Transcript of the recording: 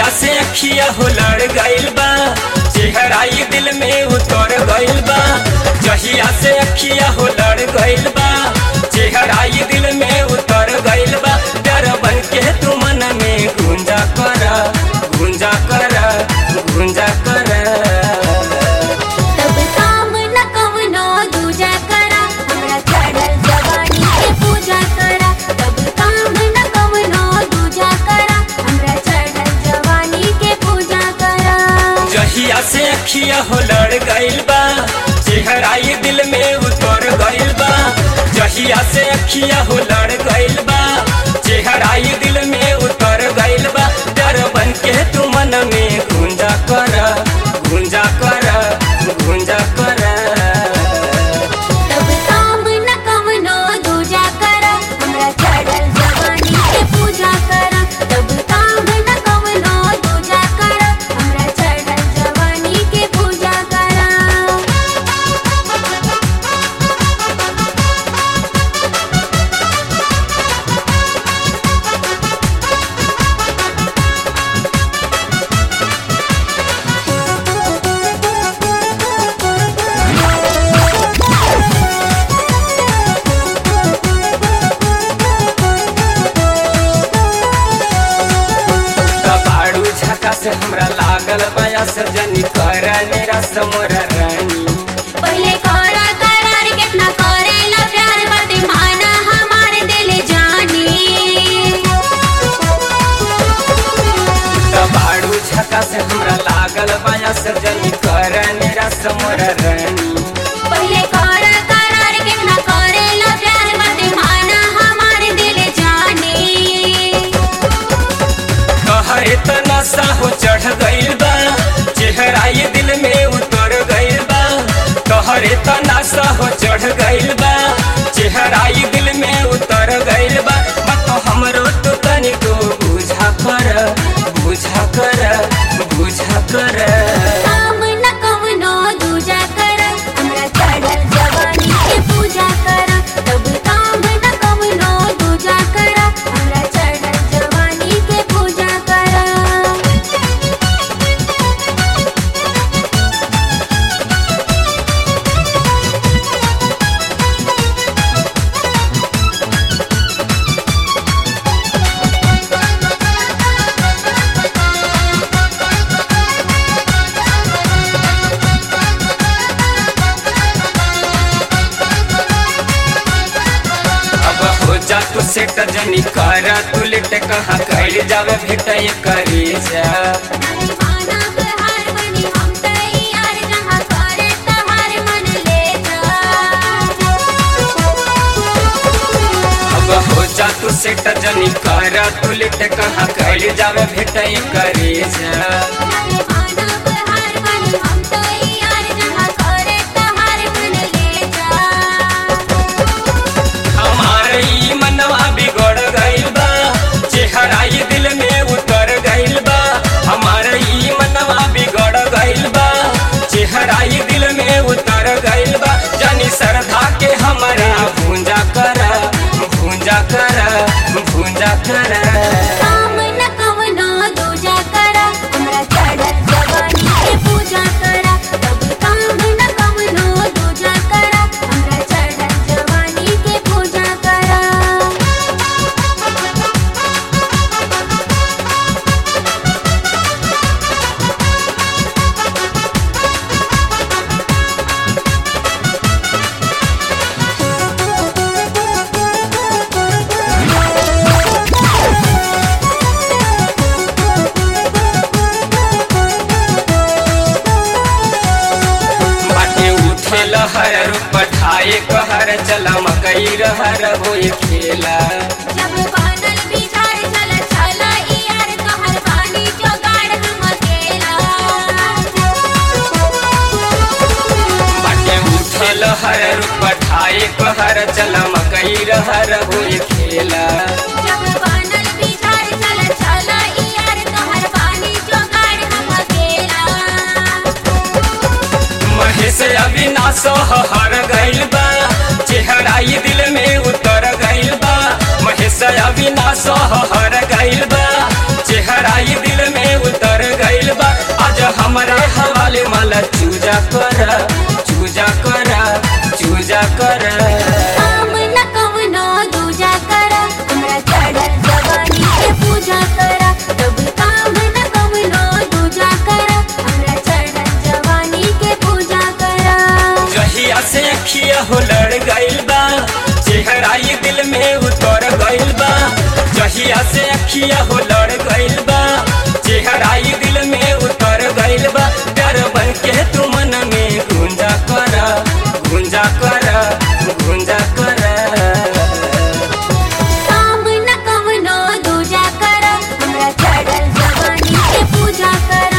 जहिया से अखिया हो लड़ गइल बा चेहराई दिल में उतर गइल बा जहिया से अखिया हो लड़ गइल बा चेहराई दिल में उतर गइल बा डर बन के तू मन में गुंजा कर गुंजा कर गुंजा कर तब काम न कवनो दूजा करा हमरा चढ़ल जवानी के पूजा करा तब काम न कवनो दूजा करा हमरा चढ़ल जवानी के पूजा करा जहिया से अखिया हो लड़ गइल बा चेहराई दिल में उतर गइल बा जहिया से अखिया हो लड़ गइल बा चेहराई दिल में उतर गइल बा डर बन के तू मन में गुंजा कर गुंजा कर गुंजा कर तब काम न कवनो दूजा करा हमरा चढ़ल जवानी के पूजा करा तब काम न कवनो दूजा करा हमरा चढ़ल जवानी के पूजा करा कबाड़ू झका से हमरा लागल बया सजनी कर मेरा समोरा रानी पहले करा करार कितना करेला प्यार बाते माना हमारे दिल जानी कबाड़ू झका से हमरा लागल बया सजनी कर मेरा समोरा रानी पहले करा करार कितना करेला प्यार बाते माना हमारे दिल जानी कहरे त नशा हो चढ़ गइल बा चेहराई दिल में उतर गइल बा कहरे त नशा हो चढ़ गइल बा चेहराई दिल में उतर गइल बा मत हमरो तो तनिको बुझा कर बुझा कर बुझा कर काम न कवनो दूजा करा हमरा चढ़ल जवानी के पूजा करा तब काम न कवनो दूजा करा हमरा चढ़ल जवानी के पूजा करा अब हो जा तू सेट जनी कर तू लेट कहाँ कर जावे भेट करे जा माना बहार बनी हम तैयार जहाँ करे तहार मन ले जा अब हो जा तू सेट जनी कर तू लेट कहाँ कर जावे भेट करे जा माना बहार बनी हम तैयार जहाँ करे तहार मन ले जा हमारे ई मनवा बिगड़ गइल बा चेहराई दिल में उतर गइल बा हमारे ई मनवा बिगड़ गइल बा चेहराई दिल में उतर गइल बा जानी श्रद्धा के हमरा भूंजा कर भूंजा कर भूंजा कर काम न कवनो दूजा करा हमरा चढ़ल जवानी के पूजा करा तब काम न कवनो दूजा करा हमरा चढ़ल जवानी के पूजा करा बाटे उठे लहर रूप ठाए कहर चला मकई रहर होए खेला जब बादल बिछाड़ चल चला यार तोहर पानी जोगाड़ हम अकेला बाटे उठे लहर रूप ठाए कहर चला मकई रहर होए खेला जब बादल बिछाड़ चल चला यार तोहर पानी जोगाड़ हम अकेला महेश अविनाश हर गइल बा चेहराई दिल में उतर गइल बा महेश अविनाश हर गइल बा चेहराई दिल में उतर हमारे हवाले माला चूजा कर चूजा कर चूजा कर काम न कवनो दूजा करा हमरा चढ़ल जवानी के पूजा करा तब काम न कवनो दूजा करा हमरा चढ़ल जवानी के पूजा करा जहिया से अखिया हो लड़ गइल बा चेहरा ये दिल में उतर गइल बा जहिया से अखिया हो लड़ गइल बा चेहरा ये दिल में उतर गइल बा डर बन के तू मन में गुंजा कर गुंजा कर गुंजा कर काम न कवनो दूजा करा हमरा चढ़ल जवानी के पूजा करा